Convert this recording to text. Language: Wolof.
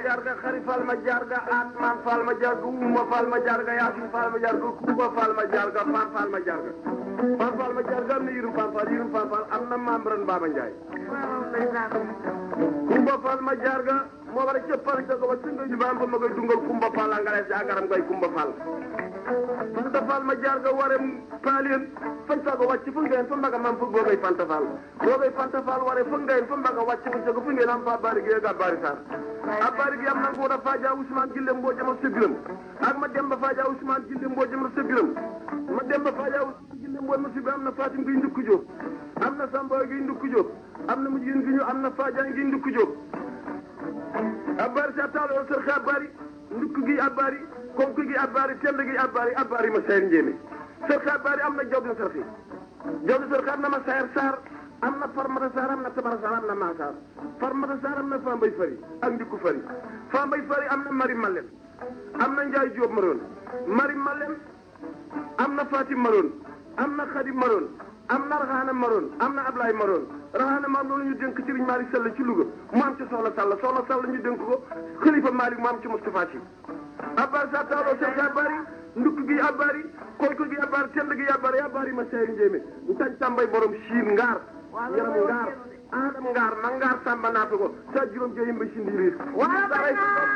jarga xari fal ma jarga atman fal ma jarga uma fal ma jarga yasin fal ma jarga kuba fal ma jarga fan fal ma jarga fan fal ma jarga am na yirum fan fal yirum fan fal am na membran Baba Ndiaye kumba fal ma jarga moo war a cëppal jago ba singa ñu baam ba ma koy dungal kumba fal a ngalees agaram koy kumba fal fanta fal ma jarga ware paalien fan sago wàcc fu ngeen fa mbaga mam fu googay fanta fal googay fanta fal ware fu ngeen fa mbaga wàcc fu sago fu ngeen am fa bari gi ga bari sar a bari gi am na nguur a faaja Ousmane Gille mboo jama sebiram ak ma demba faaja Ousmane Gille mboo jama sebiram ma demba faaja Ousmane Gille mboo ma sebiram am na Fatim gi ndukku Jóob am na Samba gi ndukku Jóob am na mujjin gi ñu am na Faaja gi ndukku Jóob a bari sa taalo sër xe a bari ndukk gi a bari konk gi a bari tend gi a bari a bari ma sayar njéeme sër xe a bari am na jawdi sër xe jawdi sër xe am na ma sayar saar am na farmata saar am na tabara saar am na maasaar farmata saar am na fambay fari ak ndikku fari fambay fari am na mari malem am na njaay jóob maroon mari malem am na fatim maroon am na xadim maroon am na raxaana maroon am na ablaay maroon raxaana maroon loolu ñu dénk sëriñ Malick Sall ci Louga mu am ci soxla Sall soxla Sall ñu dénk ko xalifa Malick mu am ci Moustapha Sy abbar sa taaloo sek abari ndukk gi abari konk gi abari tend gi abari abari ma sey njéeme ntañ tàmbay borom siin ngaar yaram ngaar adam ngaar ma ngaar samba naata ko sa juróom jeyim ba si ndiiriir